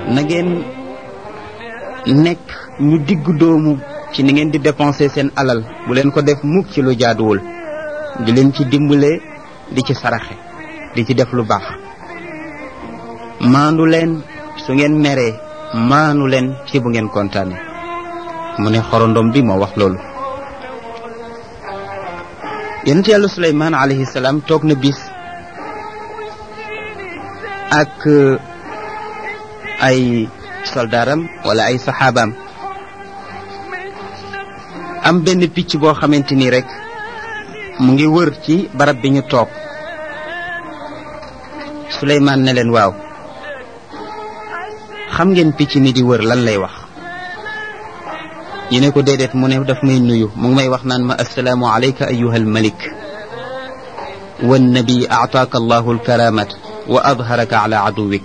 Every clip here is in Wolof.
na ngeen nekk ñu digg doomu ci ni ngeen di dépenser seen alal bu leen ko def mukk ci lu jaaduwul di leen ci dimbale di ci saraxe di ci def lu baax maandu leen su ngeen meree maanu leen ci bu ngeen kontaane mu ne xorondom bi moo wax loolu yonent yàlla suleymaan alayhi salaam toog na bis ak ay soldaaram wala ay saxaabaam am benn picc boo xamante ni rek mu ngi wër ci barab bi ñu toog suleymaan ne leen waaw xam ngeen picc mi di wër lan lay wax ñu ne ko déedéet mu ne daf may nuyu mu ngi may wax naan ma assalaamu alayka ayuha almalik wannabi aataaka allahu alkaramat wa adharaka ala aduwik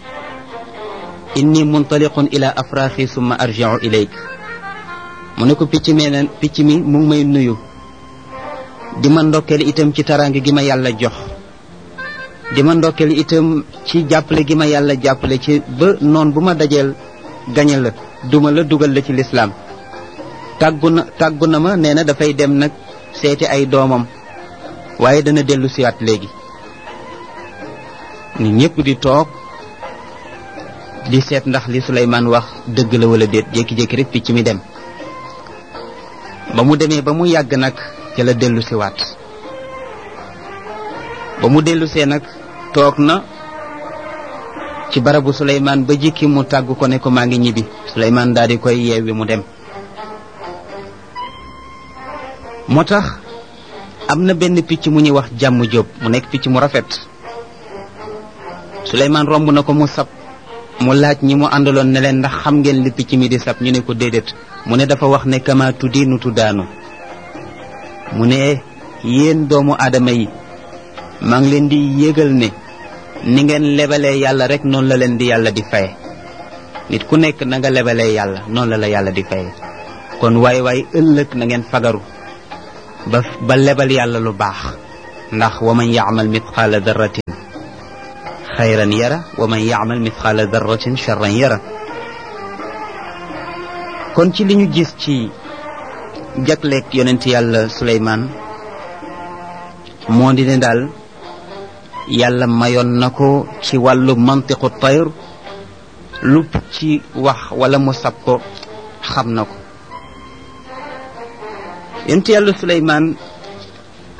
inni muntaliqun ila afraaxi summa arjiu ilayk mu ne ko picc mi ne picc mi mu ngi may nuyu di ma ndokkeel itam ci taraange gi ma yàlla jox di ma ndokkeel itam ci jàppale gi ma yàlla jàppale ci ba noon bu ma dajeel gañe la duma la dugal la ci lislaam tàggu na tàggu na ma nee na dafay dem nag seeti ay doomam waaye dana dellu siwaat léegi nit ñëpp di toog di seet ndax li Suleymaan wax dëgg la wala déet jékki-jékki rek picc mi dem ba mu demee ba mu yàgg nag ca la dellu siwaat ba mu dellu see nag toog na ci barabu Suleymaan ba jikki mu tàgg ko ne ko maa ngi ñibbi Suleymaan daal di koy yeewi mu dem moo tax am na benn picc mu ñuy wax jàmm jóob mu nekk picc mu rafet Suleymaan romb na ko mu sab mu laaj ñi mu àndaloon ne leen ndax xam ngeen li picc mi di sab ñu ne ko déedéet mu ne dafa wax ne kama tuddiinu tuddaanu mu ne yéen doomu aadama yi maa ngi leen di yëgal ne ni ngeen lebalee yàlla rek noonu la leen di yàlla di faye nit ku nekk na nga lebalee yàlla noonu la la yàlla di faye kon waay waay ëllëg na ngeen fagaru ba ba lebal yàlla lu baax ndax wa man yaamal mitqaala darratin xayran yara wa man yaamal mitqaala darratin charran yara kon ci li ñu gis ci jagleeg yonent yàlla Suleymaan moo di ne daal yàlla mayoon na ko ci wàllu mantiqu tayr lu ci wax wala mu sab ko xam na ko yonent yàlla Suleymaan